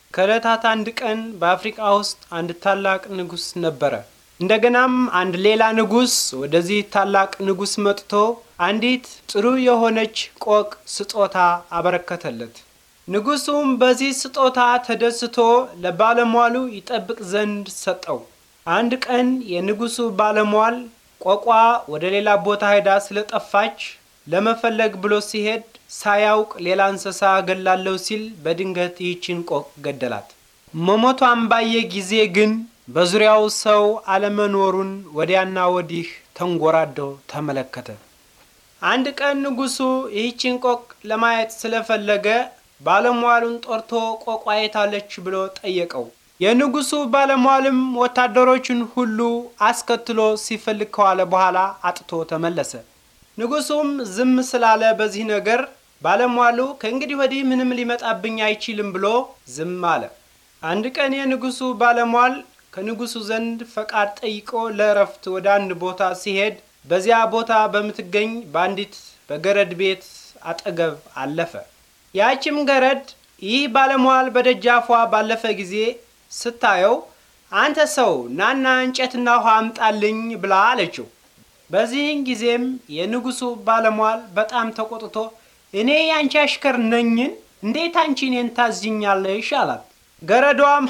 ከዕለታት አንድ ቀን በአፍሪቃ ውስጥ አንድ ታላቅ ንጉሥ ነበረ። እንደገናም አንድ ሌላ ንጉሥ ወደዚህ ታላቅ ንጉሥ መጥቶ አንዲት ጥሩ የሆነች ቆቅ ስጦታ አበረከተለት። ንጉሡም በዚህ ስጦታ ተደስቶ ለባለሟሉ ይጠብቅ ዘንድ ሰጠው። አንድ ቀን የንጉሡ ባለሟል ቆቋ ወደ ሌላ ቦታ ሄዳ ስለጠፋች ለመፈለግ ብሎ ሲሄድ ሳያውቅ ሌላ እንስሳ ገላለሁ ሲል በድንገት ይህችን ቆቅ ገደላት። መሞቷን ባየ ጊዜ ግን በዙሪያው ሰው አለመኖሩን ወዲያና ወዲህ ተንጎራዶ ተመለከተ። አንድ ቀን ንጉሡ ይህችን ቆቅ ለማየት ስለፈለገ ባለሟሉን ጠርቶ ቆቋ የታለች ብሎ ጠየቀው። የንጉሡ ባለሟልም ወታደሮቹን ሁሉ አስከትሎ ሲፈልግ ከዋለ በኋላ አጥቶ ተመለሰ። ንጉሡም ዝም ስላለ በዚህ ነገር ባለሟሉ ከእንግዲህ ወዲህ ምንም ሊመጣብኝ አይችልም ብሎ ዝም አለ። አንድ ቀን የንጉሡ ባለሟል ከንጉሡ ዘንድ ፈቃድ ጠይቆ ለእረፍት ወደ አንድ ቦታ ሲሄድ በዚያ ቦታ በምትገኝ በአንዲት በገረድ ቤት አጠገብ አለፈ። ያችም ገረድ ይህ ባለሟል በደጃፏ ባለፈ ጊዜ ስታየው አንተ ሰው ናና እንጨትና ውሃ አምጣልኝ ብላ አለችው። በዚህን ጊዜም የንጉሡ ባለሟል በጣም ተቆጥቶ እኔ ያንቺ አሽከር ነኝን? እንዴት አንቺ እኔን ታዝኛለሽ? አላት። ገረዷም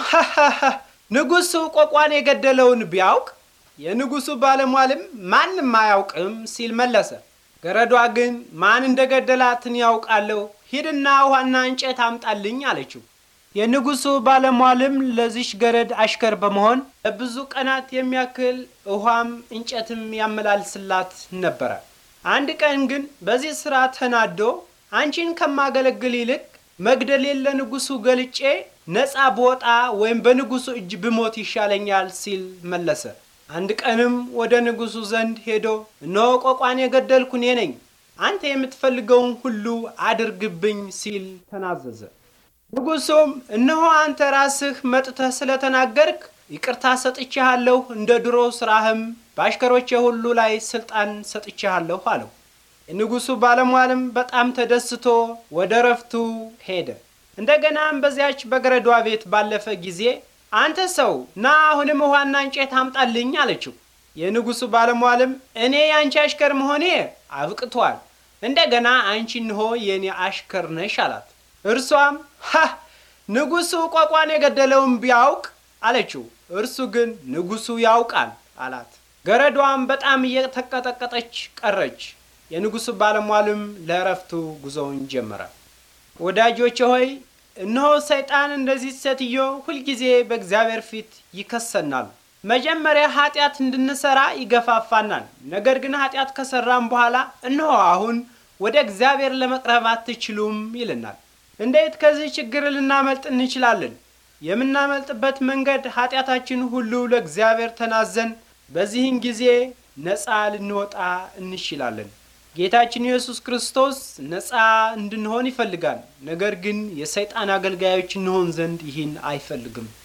ንጉሡ ቆቋን የገደለውን ቢያውቅ የንጉሡ ባለሟልም ማንም አያውቅም ሲል መለሰ። ገረዷ ግን ማን እንደገደላትን ያውቃለሁ፣ ሂድና ውሃና እንጨት አምጣልኝ አለችው። የንጉሡ ባለሟልም ለዚች ገረድ አሽከር በመሆን ለብዙ ቀናት የሚያክል ውሃም እንጨትም ያመላልስላት ነበረ። አንድ ቀን ግን በዚህ ሥራ ተናዶ አንቺን ከማገለግል ይልቅ መግደሌን ለንጉሡ ገልጬ ነፃ ብወጣ ወይም በንጉሡ እጅ ብሞት ይሻለኛል ሲል መለሰ። አንድ ቀንም ወደ ንጉሡ ዘንድ ሄዶ እነሆ ቆቋን የገደልኩ እኔ ነኝ፣ አንተ የምትፈልገውን ሁሉ አድርግብኝ ሲል ተናዘዘ። ንጉሡም እነሆ አንተ ራስህ መጥተህ ስለተናገርክ ይቅርታ ሰጥቼሃለሁ፣ እንደ ድሮ ስራህም በአሽከሮቼ ሁሉ ላይ ስልጣን ሰጥቼሃለሁ አለው። የንጉሡ ባለሟልም በጣም ተደስቶ ወደ ረፍቱ ሄደ። እንደገናም በዚያች በገረዷ ቤት ባለፈ ጊዜ አንተ ሰው ና አሁንም ውሃና እንጨት አምጣልኝ አለችው። የንጉሡ ባለሟልም እኔ የአንቺ አሽከር መሆኔ አብቅቷል፣ እንደገና አንቺ እንሆ የእኔ አሽከር ነሽ አላት። እርሷም ሀ ንጉሡ ቆቋን የገደለውን ቢያውቅ አለችው። እርሱ ግን ንጉሡ ያውቃል አላት። ገረዷም በጣም እየተቀጠቀጠች ቀረች። የንጉሡ ባለሟልም ለእረፍቱ ጉዞውን ጀመረ። ወዳጆቼ ሆይ እነሆ ሰይጣን እንደዚህ ሴትዮ ሁልጊዜ በእግዚአብሔር ፊት ይከሰናል። መጀመሪያ ኃጢአት እንድንሰራ ይገፋፋናል። ነገር ግን ኃጢአት ከሰራም በኋላ እነሆ አሁን ወደ እግዚአብሔር ለመቅረብ አትችሉም ይልናል። እንዴት ከዚህ ችግር ልናመልጥ እንችላለን? የምናመልጥበት መንገድ ኃጢአታችን ሁሉ ለእግዚአብሔር ተናዘን በዚህን ጊዜ ነፃ ልንወጣ እንችላለን። ጌታችን ኢየሱስ ክርስቶስ ነፃ እንድንሆን ይፈልጋል። ነገር ግን የሰይጣን አገልጋዮች እንሆን ዘንድ ይህን አይፈልግም።